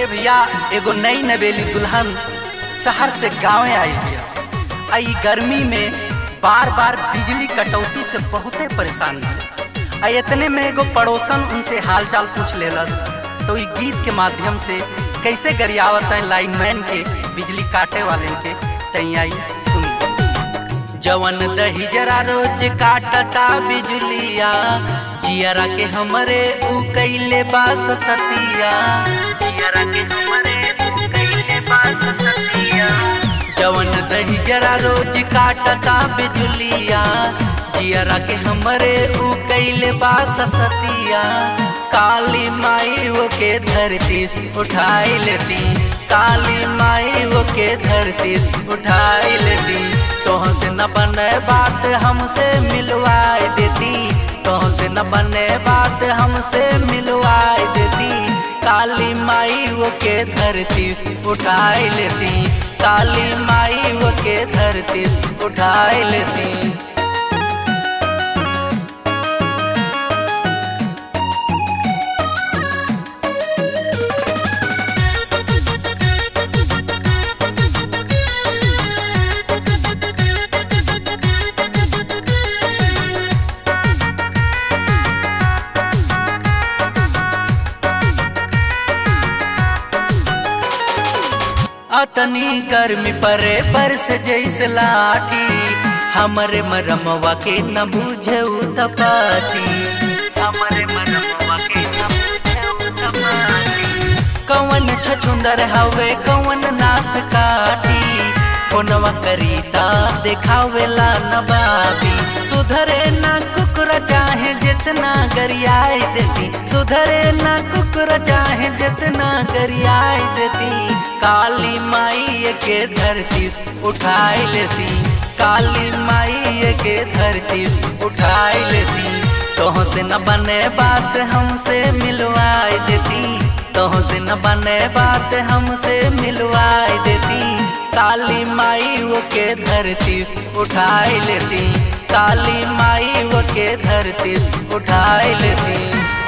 ए भैया एगो नई नवेली दुल्हन शहर से गाँव आई बिया आ ई गर्मी में बार बार बिजली कटौती से बहुते परेशान है आ इतने में एगो पड़ोसन उनसे हालचाल पूछ लेलस तो ई गीत के माध्यम से कैसे गरियावत है लाइनमैन के बिजली काटे वाले के तैयारी सुनी जवन दही जरा रोज काटता बिजलिया जियरा के हमरे ऊ कैले बास सतिया जियरा के हमरे ऊ कैले बास सतिया जवन दही जरा रोज काटता बिजलिया जियरा के हमरे ऊ कैले बास सतिया काली माई वो के धरती से उठाई लेती काली माई वो के धरती से उठाई लेती तोह से न बने बात हमसे मिलवाई देती तोह से न बने बात हमसे मिलवाई देती काली माई वो के धरती से उठाई लेती काली माई वो के धरती से उठाई लेती अतनी गर्मी परे बरस जैसे लाठी हमरे मरमवा के न बुझे तपाती हमरे मरमवा के न बुझे तपाती कवन छछुंदर हवे कवन नास काटी फोनवा करीता देखावेला न बाबी सुधरे ना कुकुर चाहे जितना गरियाई देती सुधरे ना कुकुर चाहे जितना गरियाई देती काली माई के धरती उठाई लेती काली माई के धरती उठाई लेती तोह से न बने बात हमसे मिलवाई देती तोह से न बने बात हमसे मिलवाई देती काली माई वो के धरती उठाई लेती काली माई वो के धरती उठाई लेती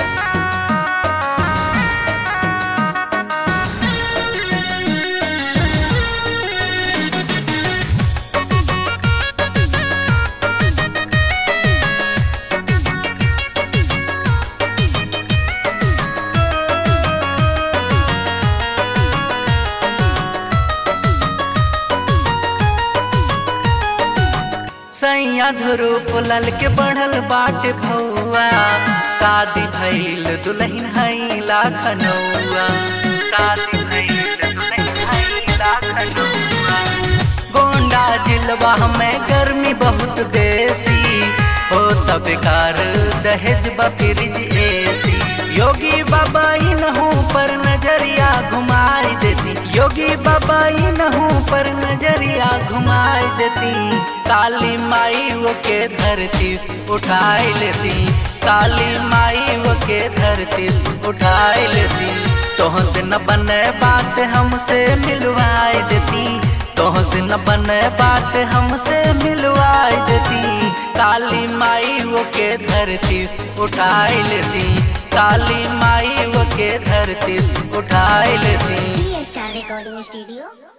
सैया धरूप लल के बढ़ल बाटे भौआ शादी भइल दुल्हन हई लाखनौआ शादी भइल दुल्हन हई लाखनौआ गोंडा जिलवा में गर्मी बहुत बेसी हो तब बेकार दहेज बफरिज एसी योगी बाबा इनहू पर नजरिया घुमाई देती योगी बाबा इनहू पर नजरिया घुमाई देती काली माई वो के धरती उठाई लेती काली माई वो के धरती उठाई लेती तोह से न बने बात हमसे मिलवाई देती तोह से न बने बात हमसे मिलवाई देती काली माई वो के धरती उठाई लेती काली माई वो के धरती उठाई लेती स्टार रिकॉर्डिंग स्टूडियो